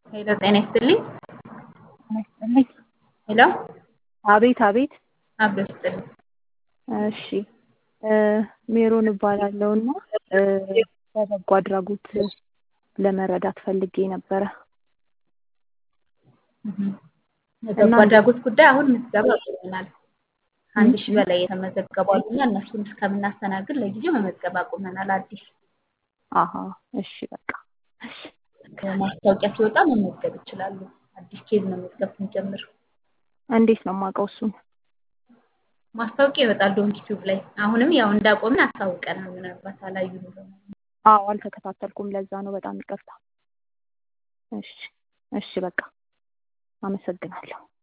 ሄሎ ጤና ይስጥልኝ። ይስጥልኝ። ሄሎ አቤት አቤት። አብሮ ይስጥልኝ። እሺ ሜሮን እባላለሁ እና በበጎ አድራጎት ለመረዳት ፈልጌ ነበረ። የበጎ አድራጎት ጉዳይ አሁን ምዝገባ አቁመናል። ከአንድ ሺህ በላይ የተመዘገቡ አሉና እነሱን እስከምናስተናግድ ለጊዜው መመዝገብ አቁመናል። አዲስ አሀ እሺ በቃ እሺ ማስታወቂያ ሲወጣ መመዝገብ ይችላሉ። አዲስ ኬዝ መመዝገብ ስንጀምር እንዴት ነው የማውቀው እሱን? ማስታወቂያ ይወጣል ዶንኪ ቲዩብ ላይ። አሁንም ያው እንዳቆምን አሳውቀናል። ምናልባት አላዩ አዎ አልተከታተልኩም። ለዛ ነው በጣም ይቅርታ። እሺ እሺ በቃ አመሰግናለሁ።